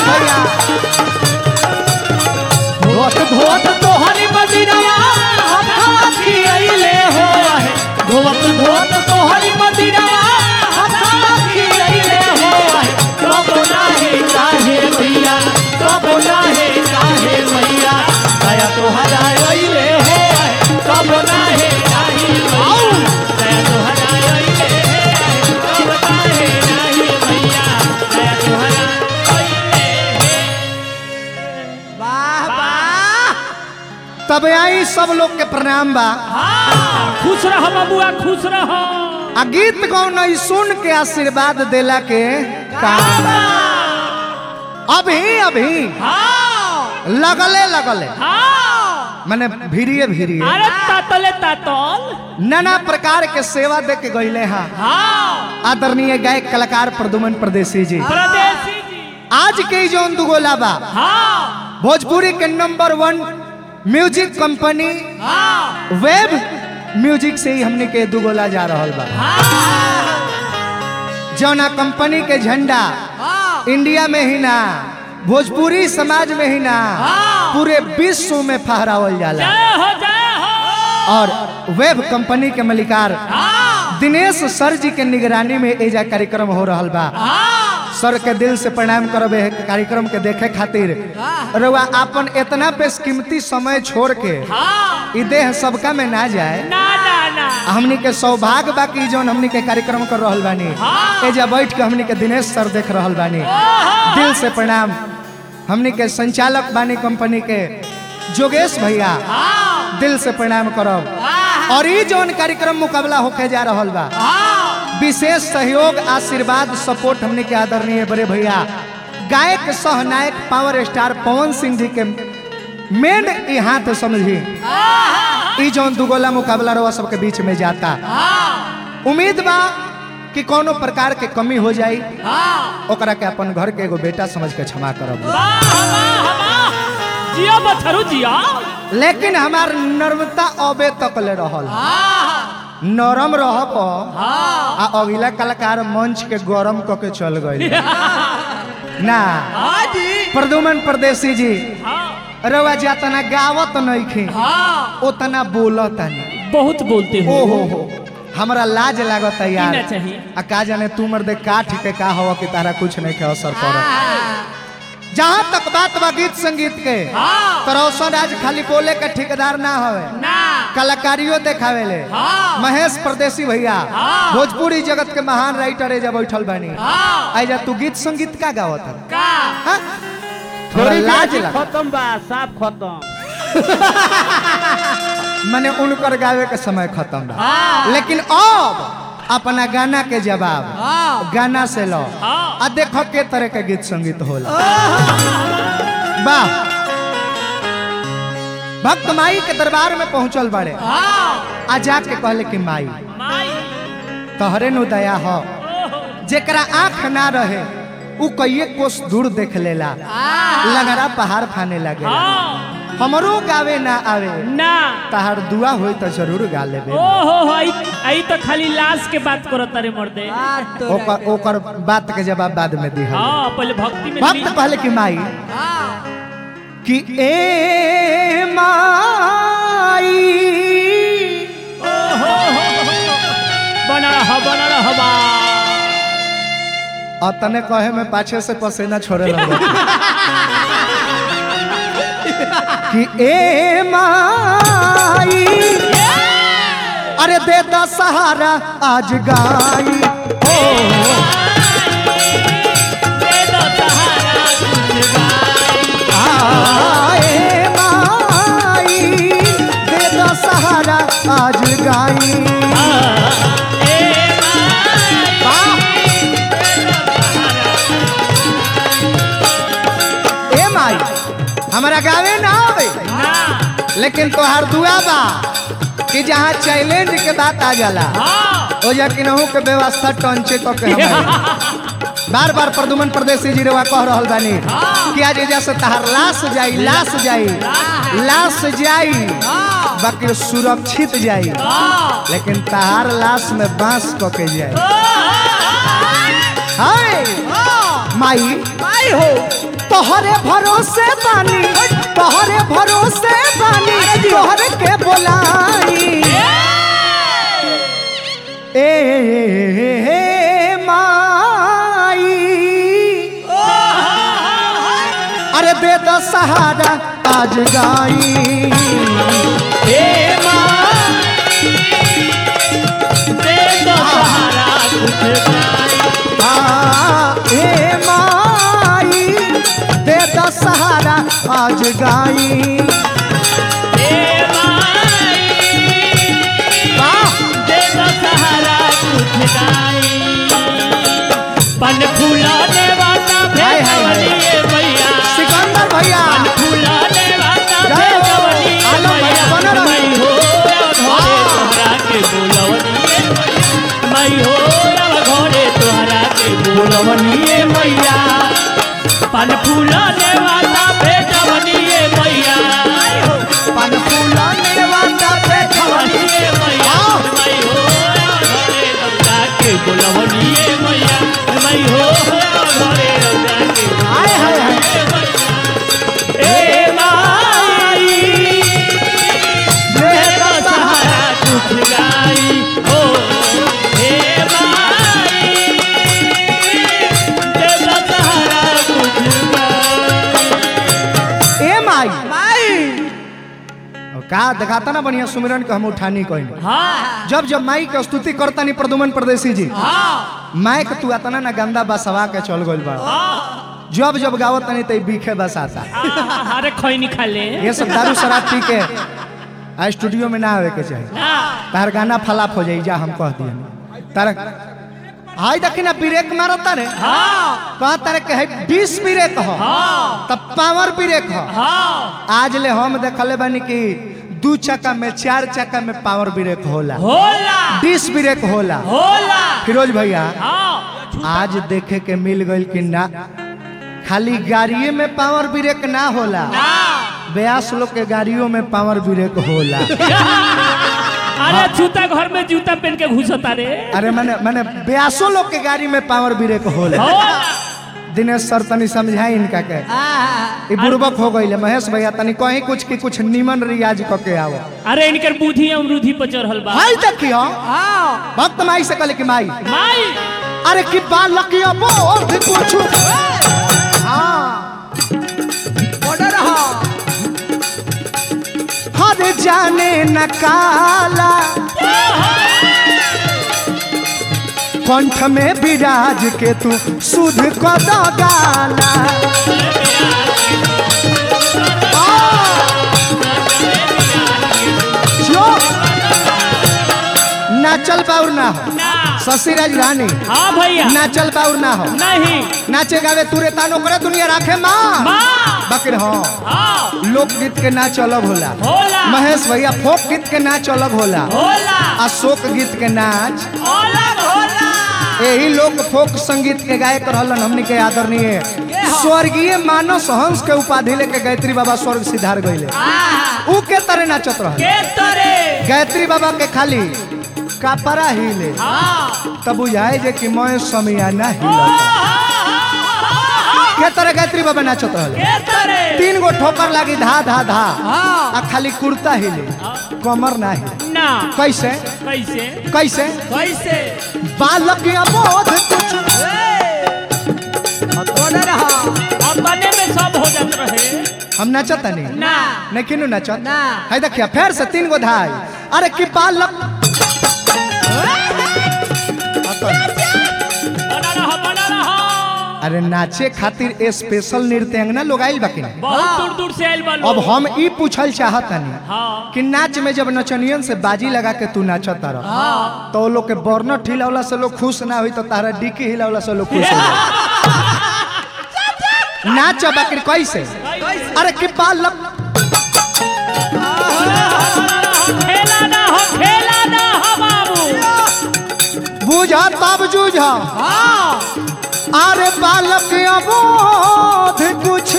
भैया धोत धोत तोहरी मदिरवा हथवा खियैले हो आहे धोत धोत तोहरी मदिरवा हथवा खियैले हो आहे कब नाहे काहे भैया कब नाहे काहे भैया दया तोहरा अइले हो आहे कब नाहे काहे भैया दया तोहरा अइले हे आहे कब नाहे काहे भैया दया तोहरा अइले वाह वाह तब आई सब लोग के प्रणाम बा खुश रह बबुआ खुश रह आ गीत गौन ई सुन के आशीर्वाद देला के काम बा। अभी अभी लगले लगले माने भीड़िए भीड़िए अरे तातले तातल नाना प्रकार के सेवा दे के गईले हैं आदरणीय गायक कलाकार प्रदुमन प्रदेशी जी प्रदेशी जी आज के ई जौन दुगोला बा हाँ भोजपुरी के number one music company wave music से ही हमने के दुगोला जा रहल बा जौना कंपनी के झंडा इंडिया में ही ना भोजपुरी समाज में ही ना पूरे विश्व में फहरावल जाला जय हो जय हो और वेब कंपनी के मलिकार दिनेश सर जी के निगरानी में एजा कार्यक्रम हो रहल बा सर के दिल से प्रणाम करब एह कार्यक्रम के देखे खातिर रउआ अपन इतना बेशकीमती समय छोड़ के ई देह सबका में ना जाए ना ना ना हमनी के सौभाग्य बा कि जौन हमनी के कार्यक्रम कर रहल बानी एजा बैठ के हमनी के दिनेश सर देख रहल बानी दिल से प्रणाम हमनी के संचालक बानी कंपनी के जोगेश भैया दिल से प्रणाम करब और ई जौन कार्यक्रम मुकाबला होके जा रहल बा विशेष सहयोग आशीर्वाद सपोर्ट हमने के आदरणीय बड़े भैया गायक सहनायक पावर स्टार पवन सिंह जी के मेन ई हाथ समझी ई जौन दुगोला मुकाबला रवा सबके बीच में जाता उम्मीद बा कि कोनो प्रकार के कमी हो जाई ओकरा के अपन घर के एगो बेटा समझ के क्षमा करब वाह वाह वाह जिया बथरू जिया लेकिन हमार नर्मता अबे तक ले रहल नरम रह प आ अगला कलाकार मंच के गरम क के चल गई ना प्रदुमन परदेसी जी रवा जातना गावत नइखे उतना बोलत नहीं बहुत बोलते हो ओ हो हो हमरा लाज लागत है यार ना चाहिए। आ का जाने तू मर्दे काठ के का हवा कि तारा कुछ नहीं के असर पड़त जहाँ तक बात बा गीत संगीत के तो रोशन आज खाली बोले के ठेकेदार ना हवे कलाकारियों देखावे ले महेश परदेसी भैया भोजपुरी जगत के महान राइटर एजा बैठल बानी आइजा तू गीत संगीत का गावत है हाँ? थोड़ा लाज लगा खत्म बा साफ खत्म मैंने उनकर गावे के समय खत्म बा लेकिन अब अपना गाना के जवाब गाना से लो आ देखो के तरह के गीत संगीत होला वाह भक्त माई के दरबार में पहुंचल बड़े आ जाके कहले कि माई माई तोहरे नु दया हो जेकरा आंख ना रहे उ कईए कोस दूर देख लेला लगरा पहाड़ फाने लगे हाँ हमरो गावे ना आवे ना तहार दुआ होई तो जरूर गा लेबे ओ हो हो आई आई तो खाली लाश के बात करत तारे मर्दे ओकर ओकर बात के जवाब बाद में दी हाँ पहले भक्ति में भक्त कहले कि माई कि ए माई बना रहा बना रहा बा और तने कहे में पाछे से पसीना छोड़े लगे कि ए माई अरे दे दा सहारा आज गाई हो दे दो सहारा कुछ गाई। आए माई दे दा सहारा आज गाई ए माई, वाह! ए माई हमारा गावे ना आवे ना लेकिन तोहार दुआ बा कि जहाँ चैलेंज के बात आ जाला हाँ ओ जा कि नहू के व्यवस्था टंचे तो के हमारे बार बार प्रदुमन प्रदेशी जी रेवा कह रहल बानी कि आज एजा से तहार लाश जाई लाश जाई लाश जाई बाकी सुरक्षित जाई लेकिन तहार लाश में बांस क के जाई हाय माई आई हो तोहरे भरोसे बानी तोहरे भरोसे बानी तोहरे के बोलाई ए माई अरे दे दो सहारा आज गाई हे माँ दे दो सहारा कुछ गाई हाँ, ए माई दे दो सहारा आज गाई हे माई वाह दे दो सहारा कुछ गाई पन फूलाने वाला हाय, हाय, हाय। भेजवलिए भैया सिकंदर भैया पन फूलाने वाला जय हो। भेजवलिए आलम भैया, बनो रहो। मैं हो घरे तोहरा के बोलवनिए मैं हो घरे तोहरा के बोलवनिए मैया पन फूलाने वाला भेजवनिए मैया पन फूलाने वाला बैठवनी बोलवनिए मैया मैं हो घरे तोहरा के बोलवनिए मैया मैं हो घरे तोहरा के हाय हाय हाय ए माई दे दे दो दो सहारा सहारा कुछ गाई हो हे माई दे दो सहारा कुछ गाई ए माई माई अब का दिखाता ना बढ़िया सुमिरन के हम उठानी कोई हाँ जब जब माई के स्तुति करता नहीं प्रदुमन परदेसी जी हाँ माई के तू आता ना गंदा बसवा के चल गइल बा जब जब गावत नहीं तो बीखे बस आता हाँ, अरे खैनी खा ले ये सब दारू शराब पी के आ स्टूडियो में ना आवे के चाहिए हाँ, तार गाना फलाप हो जाई जा हम कह दिए तार हाय देखी ना ब्रेक मारता रे हाँ कहा तारे के है बीस ब्रेक हो हाँ तब पावर ब्रेक हो हाँ आज ले हम देखले बानी कि दू चक्का में चार चक्का में पावर ब्रेक होला होला बीस ब्रेक होला होला फिरोज भैया हाँ आज देखे के मिल गइल कि ना खाली गाड़िए में पावर ब्रेक ना होला ब्यास लोग के गाड़ियों में पावर ब्रेक होला अरे जूता घर में जूता पहन के घुसता रे अरे मैंने मैंने ब्यासो लोग के गाड़ी में पावर ब्रेक होला होला दिनेश सर तनी समझाई इनका के ई बुर्बक हो गइले महेश भैया तनी कहीं कुछ की कुछ निमन रियाज क के आओ अरे इनकर बुद्धि अमरूधि पर चढ़ल बा हाय देखियो भक्त माई से कहले कि माई माई अरे कि बालकिया बोध कुछ हाँ ऑर्डर हा हर जाने न काला कंठ में विराज के तू सुध को दो गाला जो नाचल बाउर ना हो ना शशि राज रानी हाँ भैया नाचल बाउर ना हो नहीं नाचे गावे तुरे तानो करे दुनिया राखे माँ माँ बकर हाँ हाँ लोकगीत के नाच अलग होला होला महेश भैया फोक गीत के नाच अलग होला होला अशोक गीत के नाच अलग होला यही लोग फोक संगीत के गायक रहलन हमनी के आदरणीय स्वर्गीय मानस हंस के उपाधि लेके गायत्री बाबा स्वर्ग सिधार गइले ऊ के तरह नाचत रहल के तरे गायत्री बाबा के खाली कापरा हिले हाँ तब बुझाए जे कि मैं समियाना हिला के तरह गायत्री बाबा नाचत रहल के तरे तीन गो ठोकर लागी धा धा धा आ खाली कुर्ता हिले कमर ना हिले ना कैसे कैसे कैसे कैसे बालक अबोध कुछ ऑर्डर हा अपने में सब हो जात रहे हम नाचत नहीं ना नहीं किनु नाचत ना। है देखिए फिर से तीन गो धाई अरे कि बालक बना रहा बना रहा अरे नाचे खातिर स्पेशल नृत्यांगना लोग आइल बाकी बहुत दूर दूर से आयल बा अब लोग हम ई पूछल चाहत नहीं हाँ कि नाच में जब नचनियन से बाजी लगा के तू नाचत रह तो लोग के बर्नट हिलावला से लोग खुश ना हुई तो तारा डिक्की हिलावला से लोग खुश हो नाच बाकी कैसे अरे कि बालक खेला ना हो खेला ना हो बाबू बुझा तब जूझा अरे बालक अबोध कुछ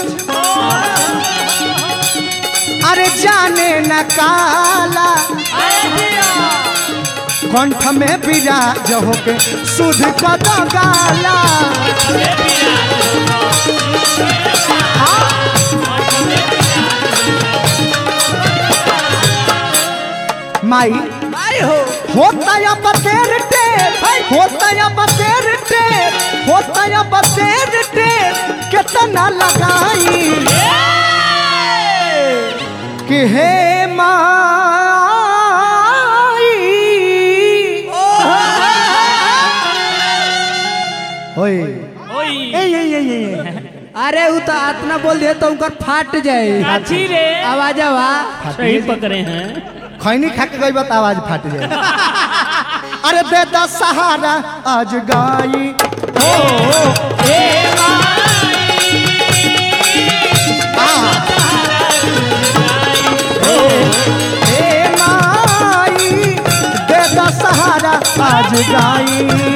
अरे जाने न काला कंठ में विराज होके सुध कद गाला माई आई हो होता या बतेर टेर होता या बतेर टेर होता या बतेर टेर कितना लगाई कि हे माई ओए ओई ए ये ये ये अरे वो तो आतना बोल दिया तो उनकर फाट जाए काची रे आवाज आवा सही पकड़े हैं खैनी खा के गई बात आवाज फाट जाए अरे दे दा सहारा आज गाई हो आ। हे माई दे दा सहारा आज गाई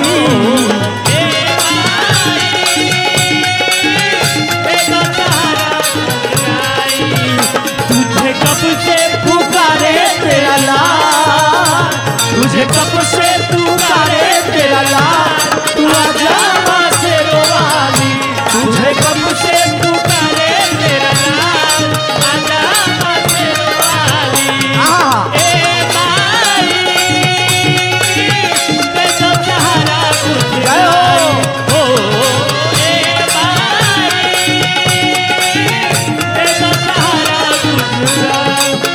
तुझे कब से पुकारे तेरा लाल तुझे कब से पुकारे तेरा लाल तू आजा माँ से रोवाली तुझे कब से पुकारे तेरा लाल आजा माँ से रोवाली आ ए माई मैं तो सहारा तुझे जय हो। ओ ए माई मैं तो सहारा तुझे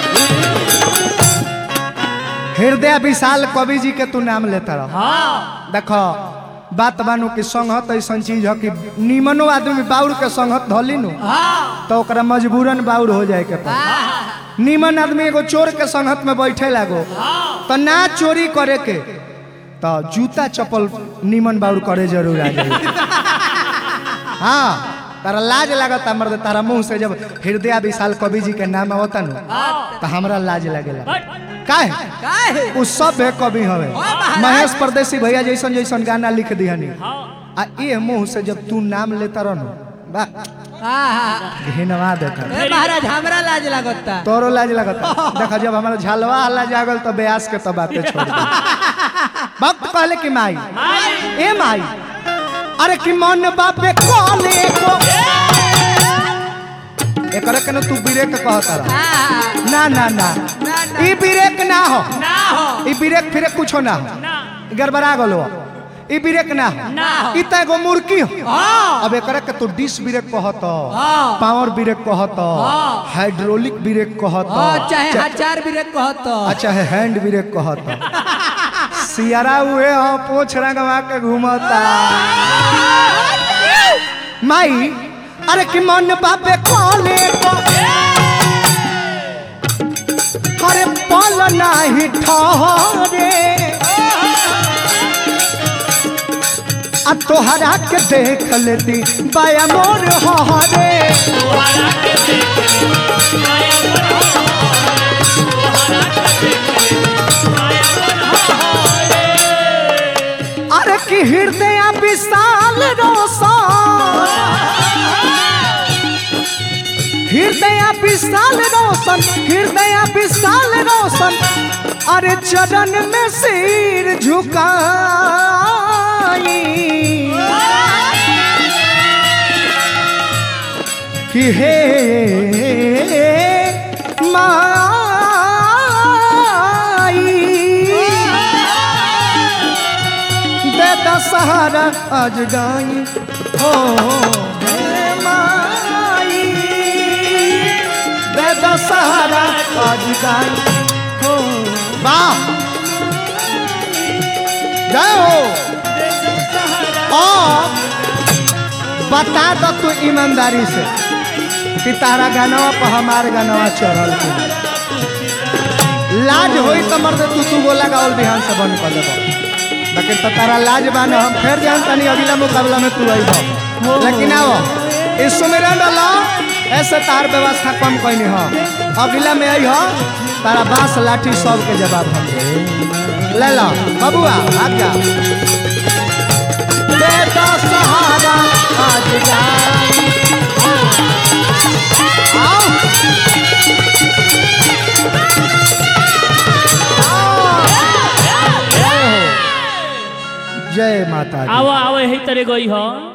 हृदय विशाल कवि जी के तू नाम लेता रह हाँ देखो बात बानू कि संगत ऐसा चीज है कि निमनो आदमी बाउर के संगत धली नु तो ओकरा मजबूरन बाउर हो जाए के पड़े निमन आदमी एगो चोर के संगत में बैठे लागो तो ना चोरी करे के तो जूता चप्पल निमन बाउर करे जरूर आ जाए हाँ तारा लाज लागता मर्द तारा मुंह से जब हृदय विशाल कवि जी के नाम आवता नु तो हमरा लाज लगेला काहे काहे उ सब है कवि हवे महाराज। महेश परदेसी भैया जैसन जैसन गाना लिख दिहनी हाँ आ ये मुंह से जब तू नाम लेता रहनु बा आहा। घिनवा देता ए महाराज हमरा लाज लागता तोरो लाज लगता देखा जब हमारा झलवा हल्ला जागल तो ब्यास के तो बातें छोड़ दी भक्त कहले कि माई ए माई अरे कि मन बापे कोने को एकरा के न तू ब्रेक कहता रह आहा। ना ना ना ना, ना। ई ब्रेक ना हो ना हो ई ब्रेक फिरे कुछो ना हो ना गड़बड़ा गलो ई ब्रेक ना हो ना हो। ई त एगो मुर्की हो हाँ। अब एकरा के तू डिस ब्रेक कहत हाँ। पावर ब्रेक कहत हाँ। हाइड्रोलिक ब्रेक कहत हाँ, चाहे हजार भी रे कहत अच्छा है हैंड ब्रेक कहत सियारा हुए हो पोछ रंगवा के घूमता माई अरे कि मन बापे कोने को अरे पल नाही ठहरे आ तोहरा के देख लेती बाया मोर हरे तोहरा के देख माया मन हो तोहरा के देख माया मन हो अरे कि हृदय विशाल रोशन हृदय विशाल रोशन हृदय विशाल रोशन अरे चरण में सिर झुकाई कि हे माई दे दशहरा आज गाई हो हे माई दे दशहरा आज गाई हो वाह जय हो और बता दो तू ईमानदारी से कि तारा गानवा पर हमार गानवा चढ़ल के लाज होई तो मर्द तू तू गोला गावल बिहान से बंद कर देबो लेकिन तो तारा लाज बान हम फिर जान तनी अगला मुकाबला में तू आइबो लेकिन आओ इस सुमेरन डालो ऐसे तार व्यवस्था कम कैनी हो अगला में आई हो तारा बांस लाठी सब के जवाब हम दे ले लो बबुआ भाग जा दे दो सहारा आज जाई आओ आओ जय माता दी आवा आवा यही तरह गई हो